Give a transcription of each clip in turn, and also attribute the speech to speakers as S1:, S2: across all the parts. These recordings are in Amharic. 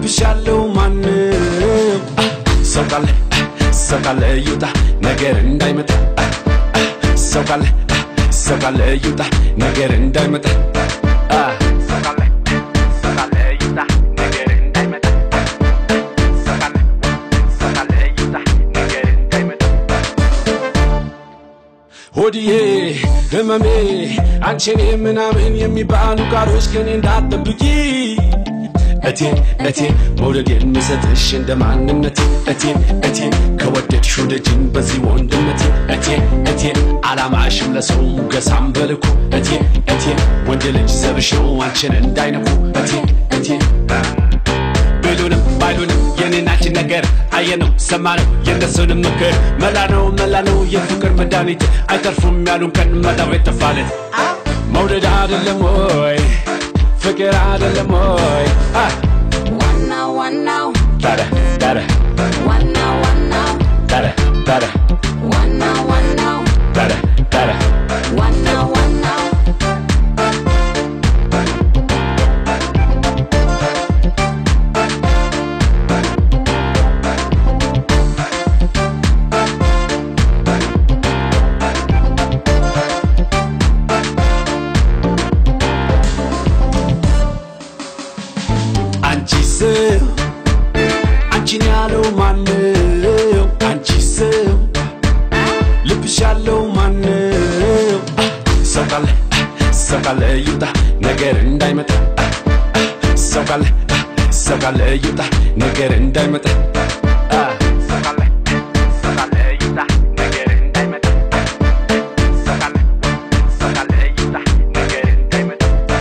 S1: ልብሽ ያለው ማንም ሰው ካለ ሰው ካለ ይውጣ ነገር እንዳይመጣ ሰው ካለ ሰው ካለ ይውጣ ነገር እንዳይመጣ ሰው ካለ ሰው ካለ ይውጣ ነገር እንዳይመጣ ሰው ካለ ሰው ካለ ይውጣ ነገር እንዳይመጣ ሆድዬ ህመሜ አንቺኔ ምናምን የሚባሉ ቃሎች ከኔ እንዳትጠብቂ እቴ እቴ መውደድ የምሰጥሽ እንደ ማንነቴ እቴ እቴ ከወደድሽ ወደጅኝ በዚህ ወንድነቴ እቴ እቴ አላማሽም ለሰው ሙገሳም በልኩ እቴ እቴ ወንድ ልጅ ዘብሽ ነው አንቺን እንዳይነኩ እቴ እቴ ቢሉንም ባይሉንም የኔናችን ነገር አየነው ሰማነው የእነሱንም ምክር መላ ነው መላ ነው የፍቅር መድኃኒት አይተርፉም ያሉን ቀን መላው የጠፋልን መውደድ አይደለም ወይ ፍቅር አይደለም ወይ አ
S2: ዋናው ዋናው
S1: ዳረ ዳረ
S2: ዋናው ዋናው
S1: ዳረ ዳረ
S2: ዋናው ዋናው
S1: ዳረ ዳረ
S2: ዋናው ዋናው
S1: አንቺ ሰው አንቺን ያለው ማነው? አንቺ ሰው ልብሽ ያለው ማነው? ሰው ካለ ሰው ካለ ይውጣ ነገር እንዳይመጣ ሰው ካለ ሰው ካለ ይውጣ ነገር እንዳይመጣ ሰው ካለ ሰው ካለ ይውጣ ነገር እንዳይመጣ ሰው ካለ ሰው ካለ ይውጣ ነገር እንዳይመጣ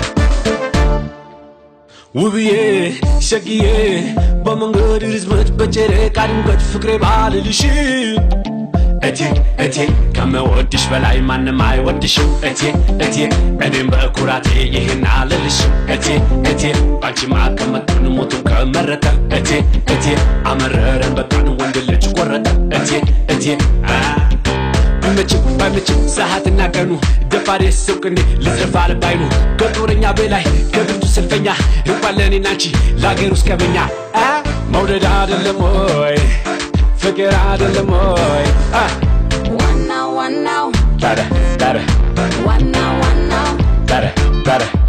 S1: ውብዬ ሸግዬ በመንገድ ርዝመት በጨረቃ ድምቀት ፍቅሬ ባልልሽ እቴ እቴ ከመወድሽ በላይ ማንም አይወድሽም እቴ እቴ እኔም በኩራቴ ይህን አልልሽ እቴ እቴ ባንቺማ ከመጣን ሞቱን ከመረጠ እቴ እቴ አመረረን በቃን ወንድ ልጅ ቆረጠ እቴ እቴ አ ቢመችም ባይመችም ሰዓትና ቀኑ ደፋሬ ሰው ቅኔ ልትረፋ ልባይኑ ከጦረኛ በላይ ከብርቱ ሰልፈኛ እንኳን ለእኔና አንቺ ለአገር ውስጥ ቀበኛ አ መውደድ አይደለም ወይ ፍቅር አይደለም ወይ አ
S2: ዋናው ዋናው
S1: ዳረ ዳረ
S2: ዋናው ዋናው
S1: ዳረ ዳረ